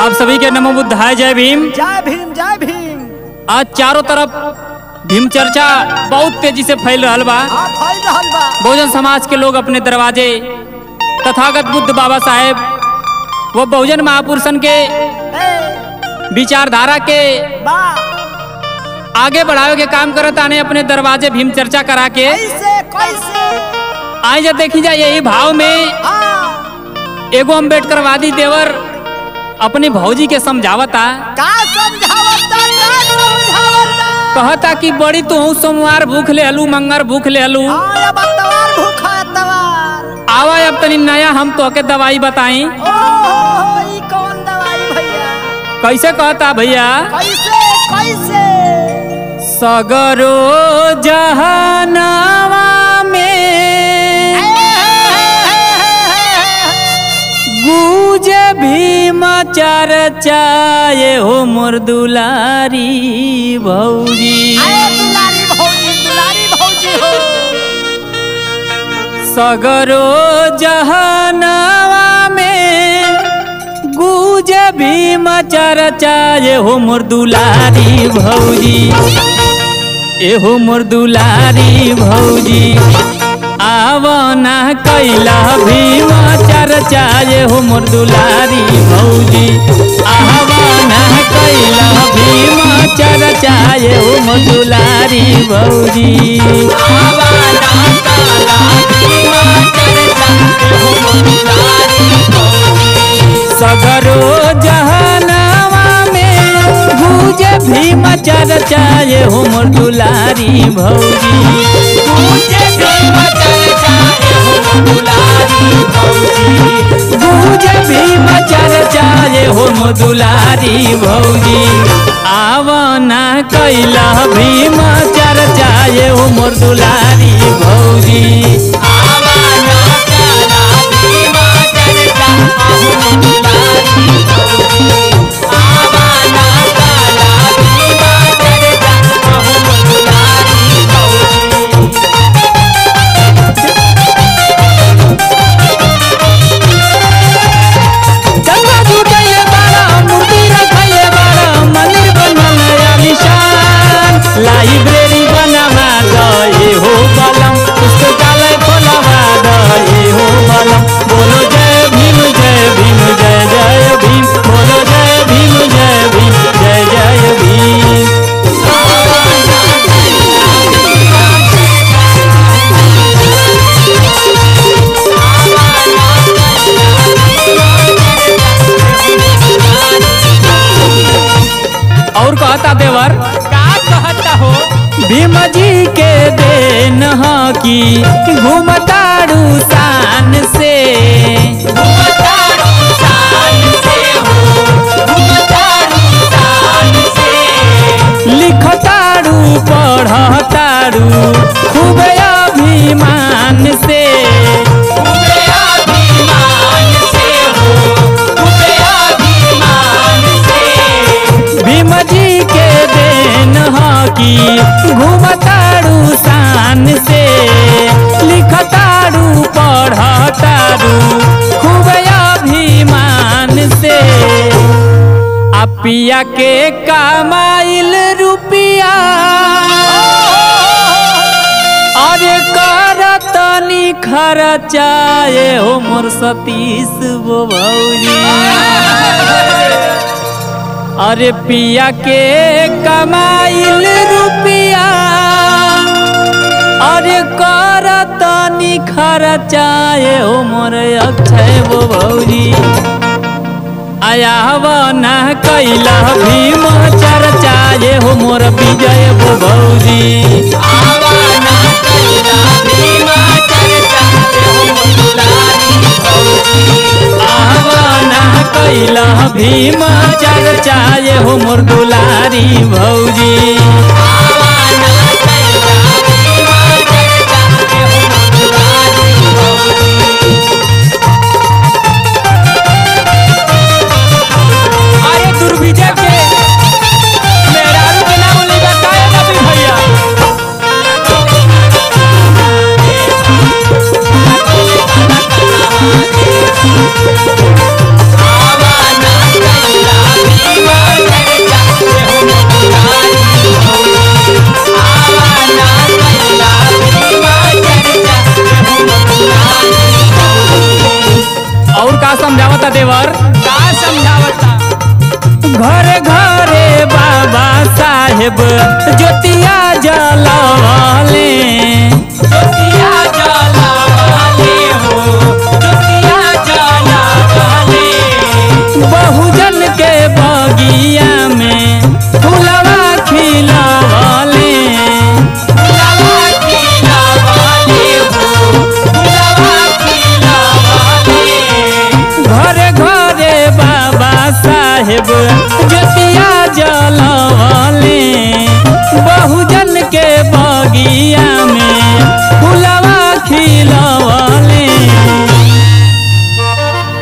आप सभी के नमो बुद्धाय जय भीम जय भीम जय भीम आज चारों तरफ भीम चर्चा बहुत तेजी से फैल रहा बा हाँ फैल रहल बा बहुजन समाज के लोग अपने दरवाजे तथागत बुद्ध बाबा साहेब वो बहुजन महापुरुषन के ए विचारधारा के बा आगे बढ़ावे के काम करत आने अपने दरवाजे भीम चर्चा करा के कैसे कैसे आज जब देखी जाए यही भाव में हाँ एगो अम्बेडकरवादी देवर अपनी भौजी के समझावता का समझावता का समझावता कहता कि बड़ी तू सोमवार भूख ले हलू मंगर भूख ले हलू हाँ अब तवार भूखा है तवार आवा अब तनी नया हम तो के दवाई बताई ओ हो हो ई कौन दवाई भैया कैसे कहता भैया कैसे कैसे सगरो जहनवा में गूज भीम चर्चाए हो मोर दुलारी भौजी अरे दुलारी भौजी दुलारी भौजी हो सगरो जहनवा में गूज भीम चर्चाए हो मोर दुलारी भौजी एहो मोर दुलारी भौजी आवना कैला भीम चर्चा एहो मोर दुलारी भौजी आवना कैला भीम चर्चा एहो मोर दुलारी भौजी आवना कैला भीम चर्चा एहो मोर दुलारी सगरो जहनवा में गूंज भीम चर्चा ये हो मोर दुलारी भौजी गूंज भीम चर्चा ये हो मोर दुलारी भौजी गूंज भीम चर्चा ये हो मोर दुलारी भौजी आवना कैला भीम चर्चा ये हो मोर दुलारी भौजी आवना कैला भीम चर्चा ये हो मोर दुलारी भौजी आवना कैला भीम चर्चा ये हो मोर दुलारी भौजी चंदा जुटैले बाड़ा मूर्ति रखैले बाड़ा मंदिर बनल आलिशान लाइब्रेरी बनवा दए हो बलम पुस्तकालय खोलवा दए हो बलम बोलो जय भीम जय भीम जय जय भीम बोलो जय भीम जय भीम जय जय भीम और कहता देवर का कहता हो भीम जी के देन ह की घूमताड़ू शान से घूमताड़ू शान से हो घूमताड़ू शान से लिखताड़ू पढ़ताड़ू खूब अभिमान से खूब अभिमान से हो खूब अभिमान से भीम जी के देन ह की घूमताड़ू शान से लिखताड़ू पढ़ताड़ू खूब अभिमान से आ पिया के कमाइल रुपिया अरे करतनी खर्चाए हो मोर सतीश गो भौजी अरे पिया के कमाइल रुपिया अरे करतनी खर्चाए हो मोर अक्षय वो भौजी आयावना कैला भीम चर्चाए हो मोर विजय वो भौजी आवाना कैला भीम चर्चाए हो मोर दुलारी भौजी आवाना कैला भीम चर्चाए हो मोर दुलारी भौजी आवाना कैला भीम चर्चाए हो मोर दुलारी भौजी अरे दुर्विजय के मेहरारू के नाम नहीं बताए नबी भैया आवाना कैला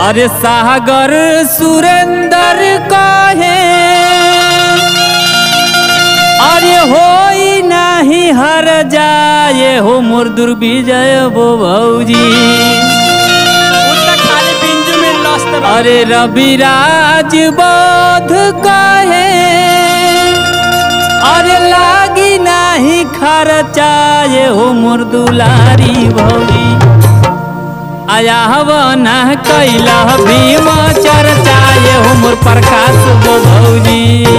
अरे सागर सुरेंद्र कहे अरे होई नाही हर जाए हो मोर दुर्विजय बो भौजी खाली बिंजू में लस्त अरे रविराज बोध कहे अरे लागी नाही खर्चाए हो मोर दुलारी भौजी आया हवना कैला भीम चर्चाए हो मोर प्रकाश बो भौजी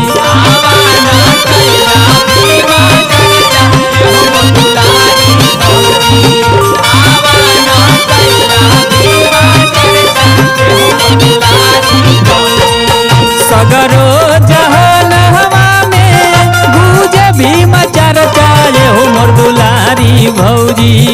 सगरो जहन हवा में गूंजे भीम चर्चाए हो मोर दुलारी भौजी